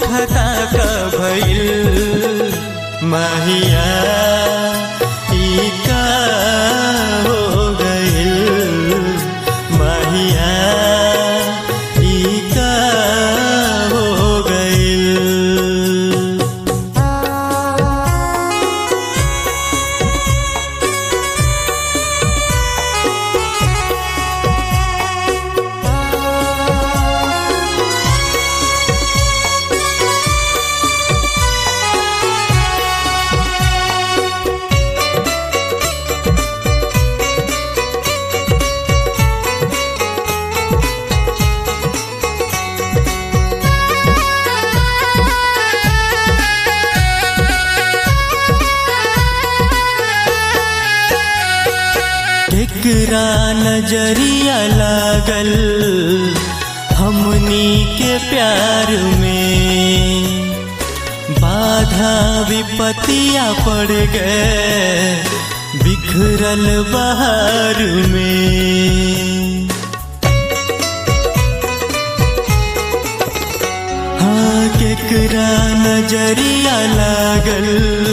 खता का भइल माहिया ई का हो गइल माहिया ई का हो गइल केकरा नजरिया लागल हमनी के प्यार में बाधा विपतिया पड़ गए बिखरल बहार में हाँ केकरा नजरिया लागल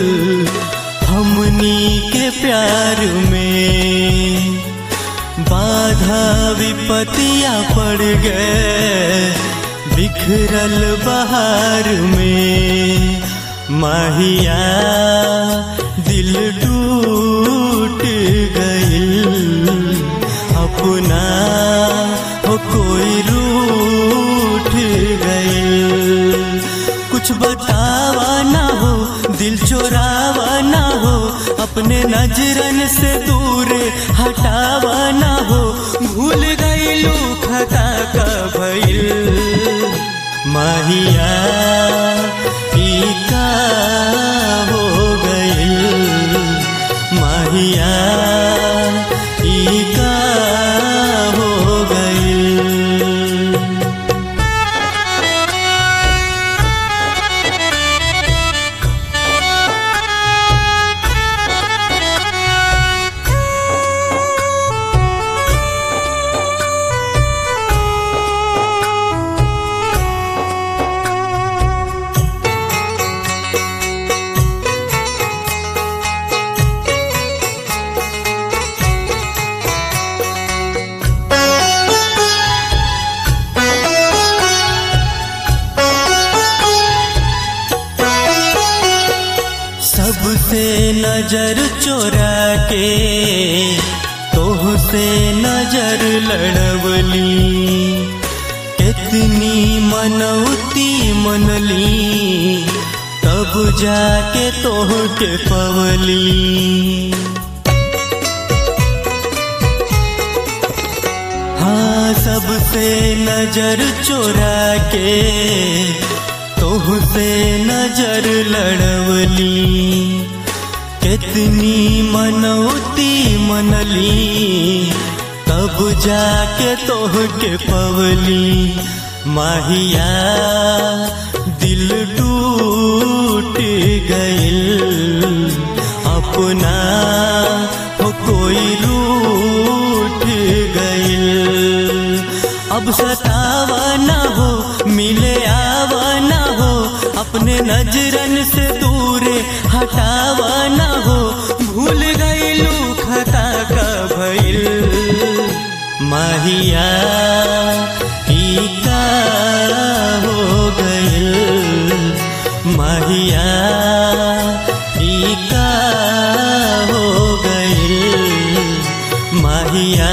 हमनी के प्यार में बाधा विपतिया पड़ गए बिखरल बहार में माहिया दिल टूट गइल अपना हो कोई रूठ गइल कुछ बतावा ना हो दिल चोरावा ना हो अपने नजरन से दूर हटावा ना हो भूल गईलू खता का भइल माहिया ई का हो गइल माहिया ई का हो गइल सबसे नजर चोरा के तोह से नजर लड़वली कितनी मनौती मनली तब जाके तोह के पवली हाँ सबसे नजर चोरा के तोह से नजर लड़वली कितनी मनौती मनली तब जाके तोह के पवली माहिया दिल टूट गइल अपना हो कोई रूठ गइल अब सतावा ना हो मिले आवा ना हो अपने नजरन से दूर हटावा ना हो भूल गईलू खता का भइल माहिया ई का हो गइल माहिया ई का हो गइल माहिया